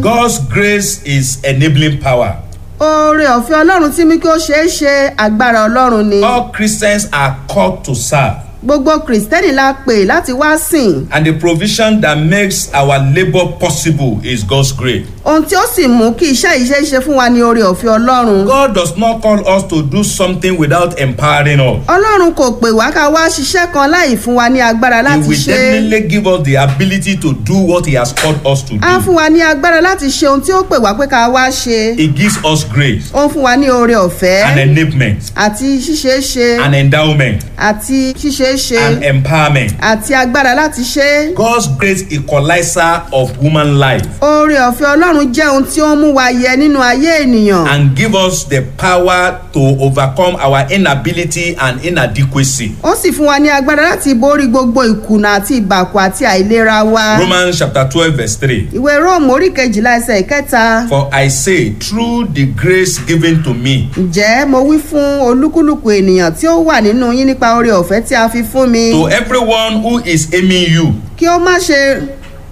God's grace is enabling power. oore ọ̀fẹ́ ọlọ́run tí mú kí ó ṣeé ṣe agbára ọlọ́run ni All Christians are called to serve. gbogbo kìrìsìtẹ́nì la pè láti wá sìn And the provision that makes our labor possible is God's grace. ohun tí ó sì mú kí iṣẹ́ yìí ṣeé ṣe fún wa ní oore ọ̀fẹ́ ọlọ́run God does not call us to do something without empowering us. ọlọ́run kò pè wá ká wá ṣiṣẹ́ kan láì fún wa ní agbára He láti will ṣe é definitely give us the ability to do what He has called us to á do. fún wa ní agbára láti ṣe ohun tí ó pè wá pé ká wá ṣe He gives us grace ó ń fún wa ní oore ọ̀fẹ́ and enablement àti ṣíṣeé ṣe and endowment àti ṣíṣeé ṣe and empowerment. àti agbára láti ṣe é God's great equalizer of human life oore ọ̀fẹ́ ọlọ́run jẹ́ ohun tí ó ń mú wa yẹ nínú ayé ènìyàn and give us the power to overcome our inability and inadequacy. ó sì fún wa ní agbára láti borí gbogbo ìkùnà àti ìbàkù àti àìlera wa Romans chapter twelve verse three. ìwé róòmù orí kejìlá ẹsẹ̀ ìkẹta For I say, through the grace given to me, ǹjẹ́ mo wí fún olúkúlùkù ènìyàn tí ó wà nínú yín nípa oore ọ̀fẹ́ tí a fi fún mi to everyone who is aiming you, kí ó má ṣe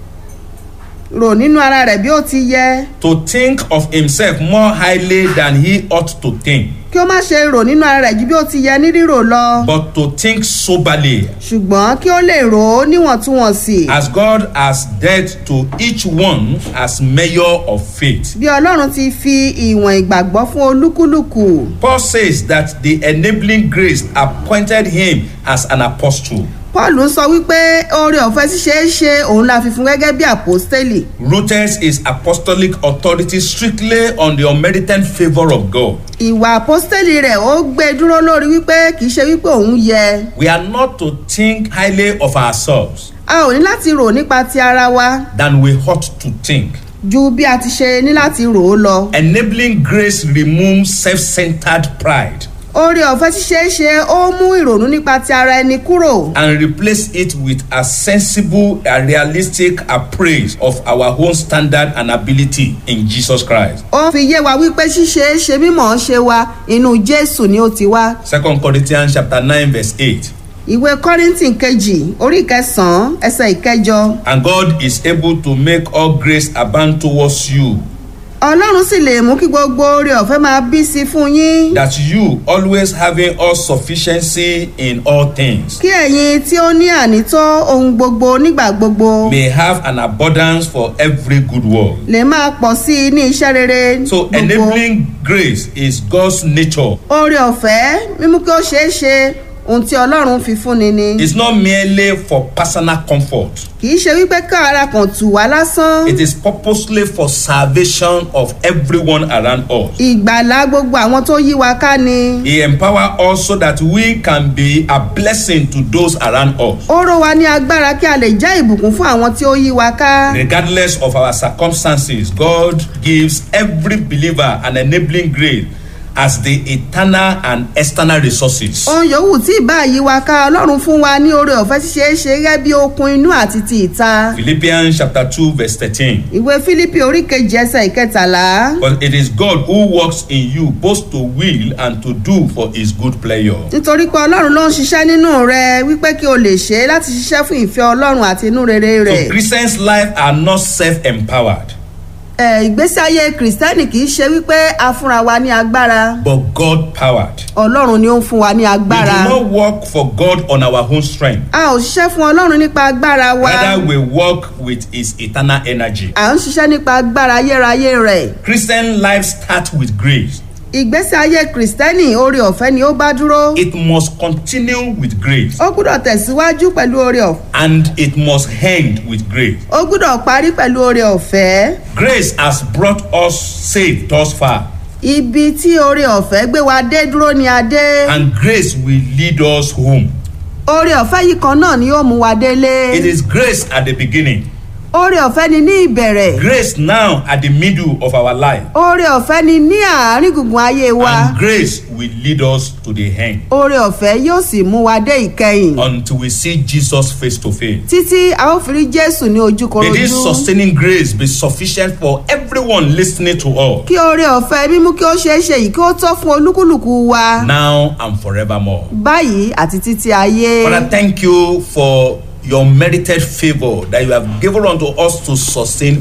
rò nínú ara rẹ̀ bí ó ti yẹ to think of himself more highly than he ought to think, kí ó má ṣe rò nínú ara rẹ̀ ju bí ó ti yẹ ní rírò lọ but to think soberly, ṣùgbọ́n kí ó lè rò ó níwọ̀ntúnwọ̀nsì as God has dealt to each one as measure of faith. bí ọlọ́run ti fi ìwọ̀n ìgbàgbọ́ fún olúkúlùkù Paul says that the enabling grace appointed him as an apostle, paul ń sọ wípé oore ọ̀fẹ́ ṣíṣe é ṣe òun la fi fún gẹ́gẹ́ bí àpòstélì rooted his apostolic authority strictly on the unmerited favour of God. ìwà àpòstélì rẹ̀ ó gbé e dúró lórí wípé kì í ṣe wípé òun yẹ We are not to think highly of ourselves a ò ní láti rò nípa ti ara wa than we ought to think. ju bí a ti ṣe ní láti rò ó lọ Enabling grace removes self-centered pride oore ọ̀fẹ́ ṣíṣe é ṣe ó mú ìrònú nípa ti ara ẹni kúrò and replace it with a sensible and realistic appraise of our own standard and ability in Jesus Christ. ó fi yé wa wípé ṣíṣe é ṣe mímọ̀ ọ́ ṣe wa inú jésù ni ó ti wá Second Corinthians chapter nine verse eight. ìwé kọ́rìntì kejì orí ìkẹsàn-án ẹsẹ̀ ìkẹjọ And God is able to make all grace abound towards you, ọlọ́run sì lè mú kí gbogbo oore ọ̀fẹ́ máa bí sí fún yín that you always having all sufficiency in all things kí ẹ̀yin tí ó ní ànító ohun gbogbo nígbà gbogbo may have an abundance for every good work. lè máa pọ̀ sí i ní iṣẹ́ rere So gbogbo enabling grace is God's nature. oore ọ̀fẹ́ mímú kí ó ṣeé ṣe ohun tí ọlọ́run fi fúnni ni It's not merely for personal comfort. kì í ṣe wípé ká ara kan tù wá lásán It is purposely for salvation of everyone around us. ìgbàlá gbogbo àwọn tó yí wa ká ni He empower us so that we can be a blessing to those around us. ó ró wa ní agbára kí a lè jẹ́ ìbùkún fún àwọn tí ó yí wa ká Regardless of our circumstances, God gives every believer an enabling grace as the eternal and external resources. ohun yòówù tí ìbá yí wa ká ọlọ́run fún wa ní oore ọ̀fẹ́ ṣíṣe é ṣe gẹ́gẹ́ bí okun inú àti ti ìta Philippians chapter 2 verse 13. ìwé fílípì orí kejì ẹsẹ̀ ìkẹtàlá But it is God who works in you both to will and to do for his good pleasure. nítorí pé ọlọ́run ló ń ṣiṣẹ́ nínú rẹ wípé kí o lè ṣe é láti ṣiṣẹ́ fún ìfẹ́ ọlọ́run àti inú rere rẹ̀ So Christians' life are not self-empowered, ẹ ìgbésí ayé kìrìsìtẹ́nì kì í ṣe wípé a fúnra wa ní agbára but God-powered. ọlọ́run ni ó ń fún wa ní We agbára do not work for God on our own strength. a ò ṣiṣẹ́ fún ọlọ́run nípa agbára wa Rather, we work with his eternal energy. à ń ṣiṣẹ́ nípa agbára ayérayé rẹ̀ Christian life starts with grace. ìgbésí ayé kìrìsìtẹ́nì oore ọ̀fẹ́ ni ó bá dúró It must continue with grace ó gbúdọ̀ tẹ̀síwájú pẹ̀lú oore ọ̀fẹ́ and it must end with grace. ó gbúdọ̀ parí pẹ̀lú oore ọ̀fẹ́ Grace has brought us safe thus far, ibi tí oore ọ̀fẹ́ gbé wa dé dúró ni a dé and grace will lead us home. oore ọ̀fẹ́ yìí kan náà ni ó mú wa délé It is grace at the beginning, oore ọ̀fẹ́ ni ní ìbẹ̀rẹ̀ grace now at the middle of our life, oore ọ̀fẹ́ ni ní àárín gbùngbùn ayé wa and grace will lead us to the end oore ọ̀fẹ́ yóò sì mú wa dé ìkẹyìn until we see Jesus face to face. títí a ó fi rí jésù ní May this ojúkorojú sustaining grace be sufficient for everyone listening to us kí oore ọ̀fẹ́ mímú kí ó ṣeé ṣe yìí kí ó tọ́ fún olúkúlùkù wa now and forevermore. báyìí àti títí ayé. Father, thank you for your merited favor that you have given unto us to sustain